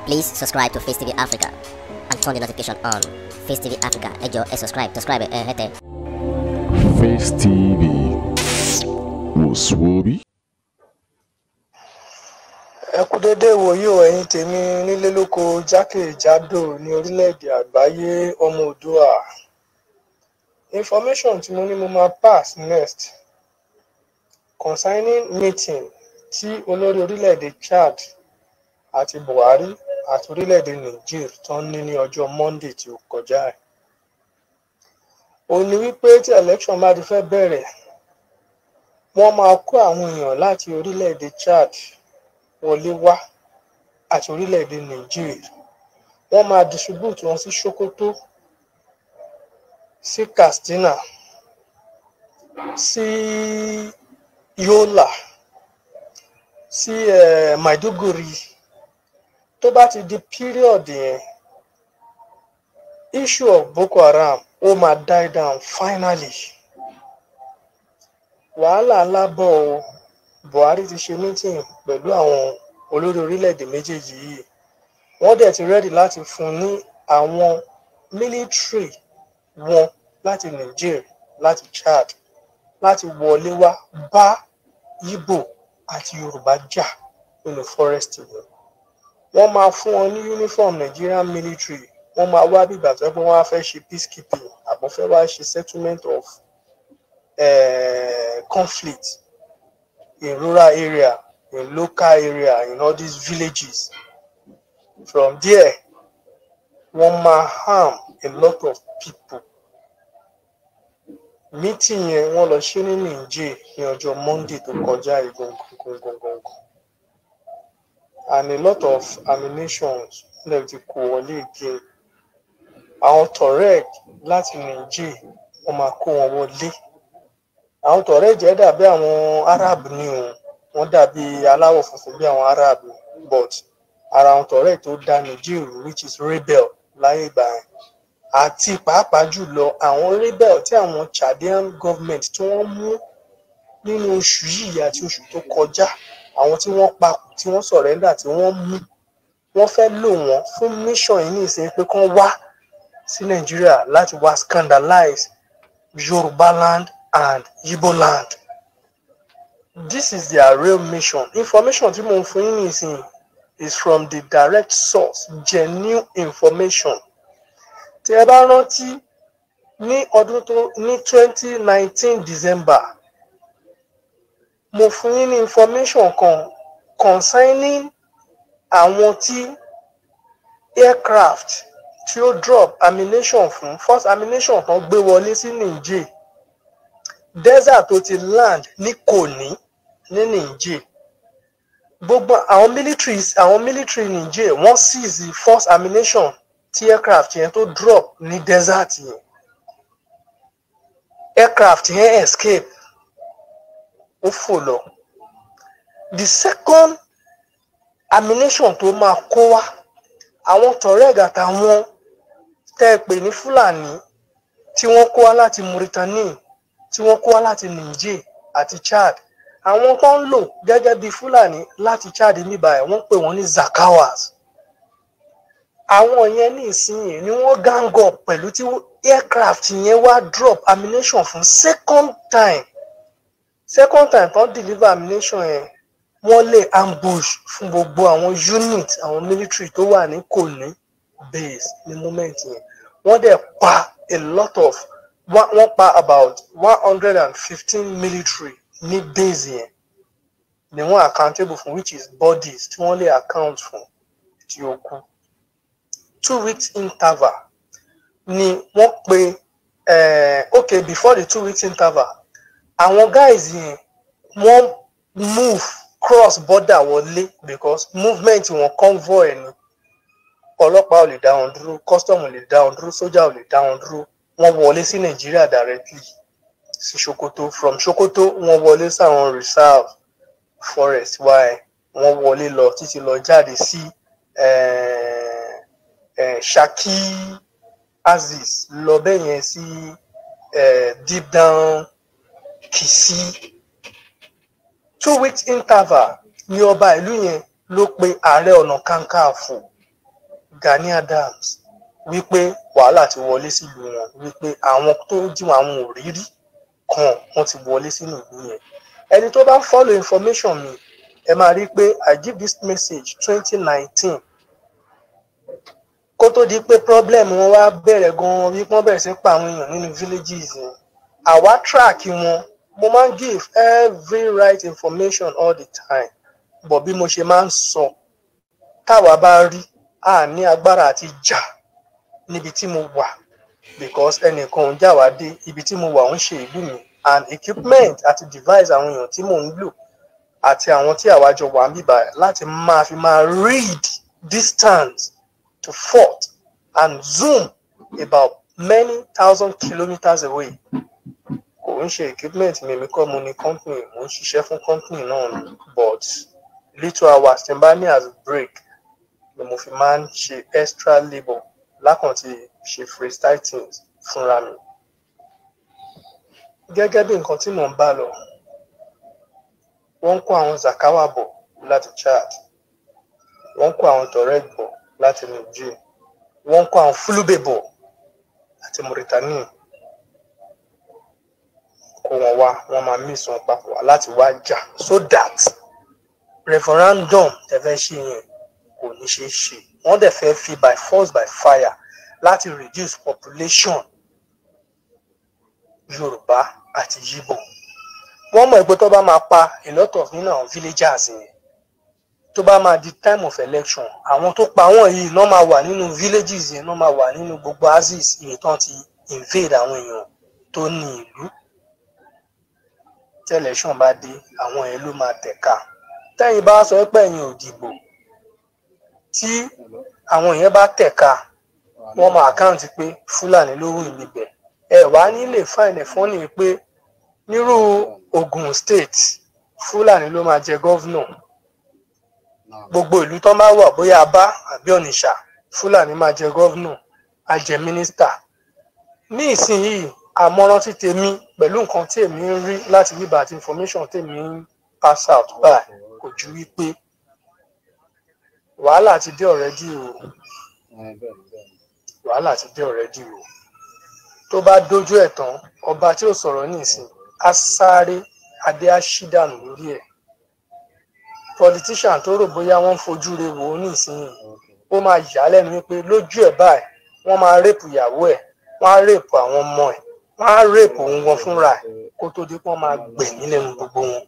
Please subscribe to Face TV Africa and turn the notification on. Face TV Africa, ẹ jọ̀ọ́ ẹ subscribe, subscribe ẹ hẹ́tẹ̀. Face TV wòsùwòbí. ẹ kú déédéé ìwòyí o ẹ̀yin tèmi nílé lóko jákèjádò ní orílẹ̀-èdè àgbáyé ọmọ òdua information tí mo ní mo máa pass next concerning meeting tí olórí orílẹ̀-èdè Chad àti Buhari àti orílẹ̀-èdè Niger tó ń ní ní ọjọ́ Monday tí ó kọjá ẹ̀ ó ní wípé tí election bá ti fẹ́ bẹ̀rẹ̀ wọ́n máa kó àwọn èèyàn láti orílẹ̀-èdè Chad wọlé wá àti orílẹ̀-èdè Niger wọ́n máa distribute wọn sí Sokoto sí Katsina sí Yola sí eh, Maiduguri tó bá ti di period yẹn issue of Boko Haram ó máa die down finally wàhálà ńlá bọ̀ ọ́ Buhari ti ṣe meeting pẹ̀lú àwọn olórí orílẹ̀-èdè méjèèjì yìí wọ́n dẹ̀ ti ready láti fún ní àwọn military wọn láti Niger láti Chad láti wọlé wá bá Igbo àti Yorùbá jà nínú forest wọn wọ́n máa fún wọn ní uniform Nigerian military wọ́n máa wá bí ìgbà tó yẹ pé wọ́n á fẹ́ ṣe peacekeeping àbọ̀ fẹ́ wá ṣe settlement of uh, conflict in rural area in local area in all these villages from there wọ́n máa harm a lot of people meeting yẹn wọ́n lọ ṣe ní Niger ní ọjọ́ Monday tó kọjá ìgbọ̀ngbọ̀ngbọ̀ngbọ̀ngbọ̀n and a lot of ammunitions lè ti kó wọlé again àwọn Tuareg láti Niger wọ́n máa kó wọn wọlé àwọn Tuareg jẹ́ dàbí àwọn Arab ní o wọ́n dàbí aláwọ̀ funfun bí àwọn Arab but ara àwọn Tuareg tó dá Niger which is rebel láyé ìgbà yẹn àti pàápàá jùlọ àwọn rebel tí àwọn Chadian government tí wọ́n mú nínú oṣù yìí àti oṣù tó kọjá àwọn tí wọ́n pa tí wọ́n surrender tí wọ́n mú wọ́n fẹ́ lò wọ́n fún mission yìí ní ìsìn pé kán wá sí Nàìjíríà láti wá scandalize Yorùbá land and Igbo land this is their real mission information tí mo ń fún yín nísìnyí is from the direct source genuine information tí ẹ bá rántí ní ọdún tó ní twenty nineteen December mo fún yín ní information kan concerning àwọn tí aircraft tí ó drop ammunition fún first ammunition kan gbé wọlé sí Niger desert tó ti land ní Koni ní Niger gbogbo àwọn militaries àwọn military Niger wọ́n seize first ammunition tí aircraft yẹn tó drop ní desert yẹn aircraft yẹn escape ó fò lọ the second ammunition tó máa kó wá àwọn Tuareg àtàwọn tẹ́ ẹ pè ní Fúlàní tí wọ́n kó wá láti Mauritania tí wọ́n kó wá láti Niger àti Chad àwọn tó ń lò gẹ́gẹ́ bí Fúlàní láti Chad níbà ẹ̀ wọ́n pè wọ́n ní Zakawas àwọn yẹn ní ìsinyìí ni wọ́n gang up pẹ̀lú tí aircraft yẹn wá drop ammunition fún second time second time tó ń deliver ammunition yẹn wọ́n lè ambush fún gbogbo àwọn unit àwọn military tó wà ní Koni base ní moment yẹn wọ́n dẹ̀ pa a lot of wọ́n pa about one hundred and fifteen military ní base yẹn ni wọ́n accountable fún which is bodies tí wọ́n lè account fún tí ó kú two weeks interval ni wọ́n pe uh, okay before the two weeks interval àwọn guys yẹn wọ́n move cross border wọlé because movement wọn convoy ni ọlọ́pàá ò lè dá wọn dúró custom ò lè dá wọn dúró sójà ò lè dá wọn dúró wọ́n wọlé sí Nàìjíríà directly sí Sokoto from Sokoto wọ́n wọlé sáwọn reserve forest wáyé wọ́n wọlé lọ títí lọ jáde sí eh, eh, Shaki Aziz lọ bẹ́ẹ̀ yẹn sí eh, deep down Kisi two weeks interval ní ọba ìlú yẹn ló pe ààrẹ ọ̀nà kakanfò Gani Adams wípé wàhálà ti wọlé sílùú wọn wípé àwọn tó jí wọn àwọn òrírí kan wọn ti wọlé sínú ìlú yẹn ẹni tó bá ń follow information mi ẹ máa rí i pé I give this message twenty nineteen kó tó di pé problem wọn wá bẹ̀rẹ̀ gan-an wípé wọ́n bẹ̀rẹ̀ sí pa àwọn èèyàn nínú villages yẹn àwa track wọn mo máa ń give every right information all the time but bí mo ṣe máa ń sọ táwa bá rí a ní agbára àti jà níbi tí mo wà because ẹnìkan ń jà wá dé ibi tí mo wà ń ṣe ìlú mi and equipment àti device àwọn èèyàn tí mò ń lò àti àwọn tí àwa jọ wà ń bíbà láti máa fi máa read distance to fort and zoom about many thousand kilometers away kò ń ṣe equipment mi èmi kọ́ mo ní company mo ń ṣiṣẹ́ fún company náà ni but little hours tí n bá ní as break ni mo fi máa ń ṣe extra labour lákàntí ṣe freestyle things fúnra mi gẹ́gẹ́ bí nǹkan tí mò ń bá lọ wọ́n ń kó àwọn zakawa bọ̀ láti chad wọ́n ń kó àwọn toreg bọ̀ láti niger wọ́n ń kó àwọn fulube bọ̀ láti mauritania kó wọn wá wọ́n máa mí ìsàn papọ̀ wá láti wá jà so that referendum tẹ́ fẹ́ ṣe yẹn kò ní ṣeé ṣe wọ́n dẹ̀ fẹ́ fi by force by fire láti reduce population yorùbá àti yíbò wọ́n mọ̀ pé tó bá máa pa a lot of nínú àwọn villagers yẹn tó bá máa di time of election àwọn tó pa wọ́n yìí náà máa wà nínú villages yẹn náà máa wà nínú gbogbo axis iye tán ti invade àwọn èèyàn tó ní ìlú tí election bá dé àwọn yẹn ló máa tẹ̀ka tẹ́yìn bá sọ pé ẹ̀yin ò dìbò tí àwọn èèyàn bá tẹ̀ka wọ́n máa àkáǹtì pé fúlàní ló wù níbẹ̀ ẹ wá nílé fáìnì fọ́nì pé nírú Ogun State fúlàní ló máa jẹ gọ́vnọ̀ gbogbo ìlú tó máa wà bóyá abá àbí ọ̀nìṣà fúlàní máa jẹ gọ́vnọ̀ á jẹ mínísítà ní ìsinyìí àmọ̀ràn tí tèmi pẹ̀lú nǹkan tí èmi ń rí láti bíbà àti information tèmi ń pass out báyìí kò ju wípé wàhálà ti dé already o wàhálà ti dé already o tó bá dójú ẹ̀ tán ọba tí ò sọ̀rọ̀ nísìn á sáré adé á ṣí dànù lórí ẹ̀ politician tó rò bóyá wọ́n ń fojú re wò ó nísìnyí ó máa yà á lẹ́nu wípé lójú ẹ̀ báyìí wọ́n máa rèpù ìyàwó ẹ̀ wọ́n á rèpù àwọn ọmọ ẹ̀ wọ́n á rèpù òun wọn fúnra ẹ̀ kó tó di pé wọ́n máa gbẹ̀mí lẹ́nu gbogbo wọn.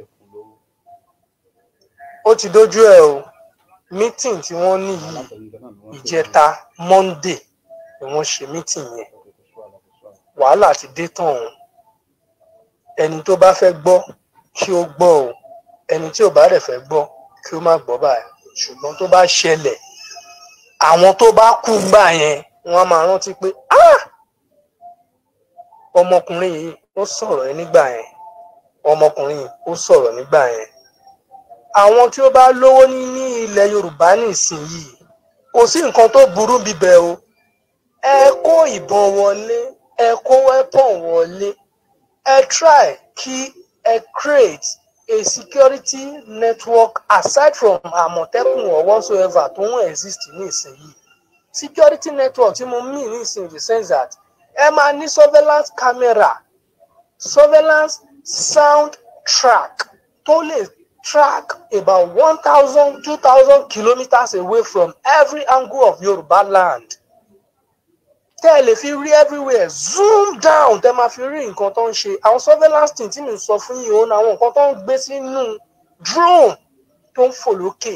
ó ti dójú ẹ̀ o meeting tí wọ́n ní yìí ìjẹta monday ni wọ́n ṣe meeting yẹn wàhálà ti dé tán o ẹni tó bá fẹ́ gbọ́ kí ó gbọ́ o ẹni tí ò bá rẹ̀ fẹ́ gbọ́ kí ó má gbọ́ báyìí ṣùgbọ́n tó bá ṣẹlẹ̀ àwọn tó bá kú gbà yẹn wọ́n á máa rántí pé ah ọmọkùnrin yìí ó sọ̀rọ̀ ẹ nígbà yẹn ọmọkùnrin yìí ó sọ̀rọ̀ nígbà yẹn àwọn tí ó bá lówó ní ní ilẹ̀ Yorùbá nísìnyìí kò sí nǹkan tó burú bíbẹ̀ o ẹ kó ìbọn wọlé ẹ kó weapon wọlé ẹ try kí ẹ create a security network aside from Àmọ̀tẹ́kùn or whatsoever tó ń exist nísìnyìí security network tí mo mean nísìnyìí in the sense that ẹ máa ní surveillance camera surveillance sound track tó lè track about one thousand two thousand kilometres away from every angle of Yorùbá land tẹ́ ẹ lè fi rí everywhere zoom down tẹ́ máa fi rí nǹkan tó ń ṣe àwọn surveillance team tí mi sọ fún yìí òun àwọn nǹkan tó ń gbé sínú drone tó ń fò lókè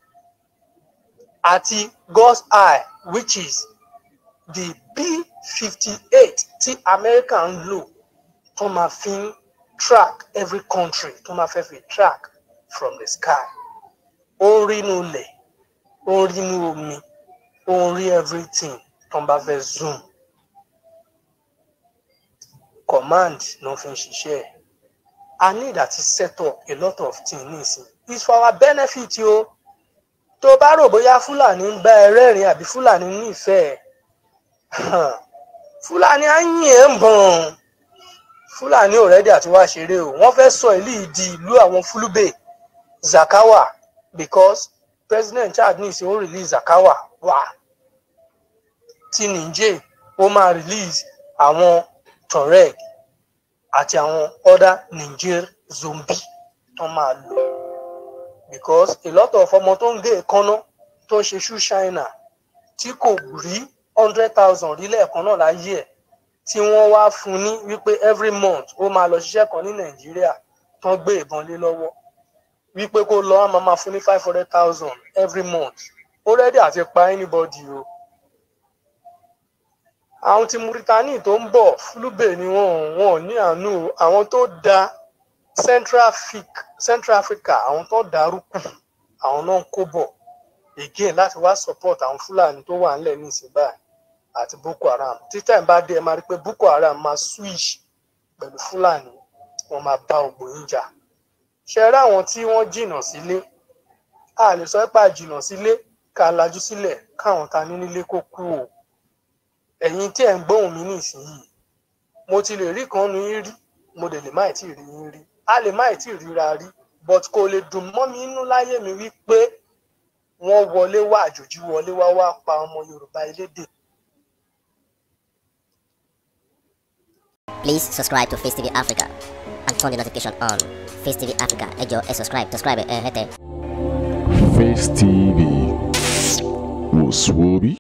àti God's eye which is the B-58 tí America ń lò tó máa fi ń track every country tó máa fẹ́ fi track from the sky ó ń rí inú ilẹ̀ ó ń rí inú omi ó ń rí everything tó ń bá fẹ́ zoom command ló fi ń ṣiṣẹ́ ẹ̀ I need àti set up a lot of things nísìn it's for our benefit o tó bá rò bóyá Fúlàní ń bá ẹ rẹ́rìn àbí Fúlàní nífẹ̀ẹ́ Fúlàní á yìn ẹ́ ń bọ̀n Fúlàní already àti wá ṣeré o wọ́n fẹ́ sọ ìlú yìí di ìlú àwọn Fulbe Zakawa because President Chad ní ìsìn ó release Zakawa wá tí Niger ó máa release àwọn Tuareg àti àwọn other Niger zombie tó máa lò because a lot of ọmọ tó ń gé èékánná tó ń ṣe shoe shiner tí kò rí hundred thousand rí lẹ́ẹ̀kan náà láyé ẹ̀ tí wọ́n wá fún ní wípé every month ó máa lọ ṣiṣẹ́ kan ní Nàìjíríà tán gbé ìbọn lé lọ́wọ́ wípé kó lọ á máa máa fún ní five hundred thousand every month ó rẹ́dí àti pa anybody o àwọn tí Mauritania tó ń bọ̀ fúlùbè ni wọn wọn ò ní àánú o àwọn tó da Central Africa Central Africa àwọn tó dárúkù àwọn náà ń kó bọ̀ again láti wá support àwọn Fúlàní tó wà nílẹ̀ nísìnyí báyìí àti Boko Haram títà ẹ̀ bá dé ẹ máa rí i pé Boko Haram máa switch pẹ̀lú Fúlàní wọn máa bá ògbó yín jà ṣe rí àwọn tí wọ́n jìnnà sílé a lè sọ pé a jìnnà sílé ká lajú sílẹ̀ káwọn ta ní nílé kó kú o ẹ̀yin tí ẹ̀ ń gbóhùn mi nísìnyìí mo ti lè rí kan nu yín rí mo dẹ̀ lè má ì tí ì rí yín rí a lè má ì tí ì ríra rí but kò lè dùn mọ́ mi inú láyé mi wípé wọ́n wọlé wá àjòjì wọlé wá wá pa ọmọ Yorùbá elédè Please subscribe to Face TV Africa and turn the notification on. Face TV Africa, ẹ jọ̀ọ́ ẹ subscribe, subscribe ẹ hẹ́tẹ̀. Face TV. Was Swoby?